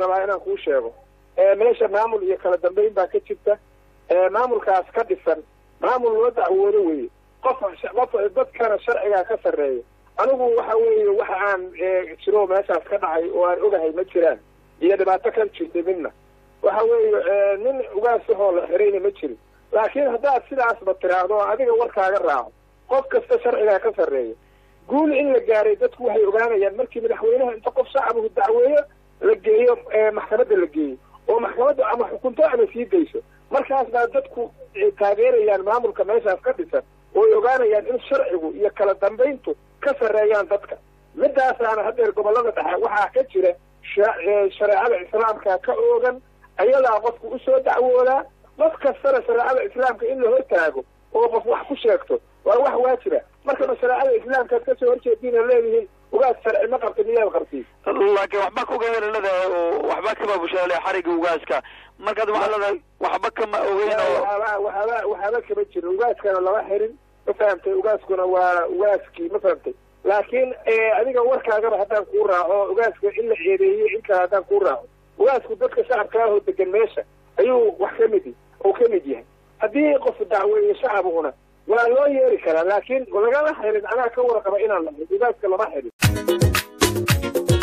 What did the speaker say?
rabaa inaan kuu sheego meesha maamul iyo kala dambeyn baa ka jirta maamulkaas ka dhisan maamul loo dacwoodo weeye qof qof dadkana sharcigaa ka sarreeya anigu waxa weeye waxa aan jiro meeshaas ka dhacay oo aan ogahay ma jiraan iyo dhibaato ka jirta midna waxa weeye nin ugaasahoo la xirayna ma jirin laakiin haddaad sidaasba tiraahdo oo adiga warkaaga raaco qof kasta sharcigaa ka sarreeya guul in la gaaray dadku waxay ogaanayaan markii madaxweynaha inta qof shacabuhu dacweeyo la geeyo maxkamadda la geeyo oo maxkamadda ama xukunto ama sii dayso markaas baa dadku taageerayaan maamulka meeshaas ka dhisan oo ay ogaanayaan in sharcigu iyo kala dambayntu ka sarreeyaan dadka midaasaana haddeer gobollada dhexe waxaa ka jira shareecada islaamka ka oogan ayadaa qofku usoo dacwoodaa qof kastana shareecada islaamka in la hortaago oo qof wax ku sheegto waa wax waajiba markaba shareecada islaamkaad kasoo horjeediina leedihiin ugaas sharci ma qabta miyaad qabtiin laakiin waxba ka ogeyn leedahay oo waxba kama bushaale xariga ugaaska markaad waxaa leedahay waxba kama ogeyn oo waxaaba waxaaba waxaaba kama jiro ugaaskana lama xirin ma fahamtay ugaaskuna waa ugaaskii ma fahamtay laakiin adiga warkaagaba haddaan kuu raaco ugaaska in la eedeeyo in kale haddaan kuu raaco ugaasku dadka shacabka ahoo degan meesha ayuu wax ka mid oo ka mid yahay haddii qof dacweeye shacabkuna waa loo yeeri karaa laakiin lagama xirin anaa ka warqaba inaan la ugaaska lama xirin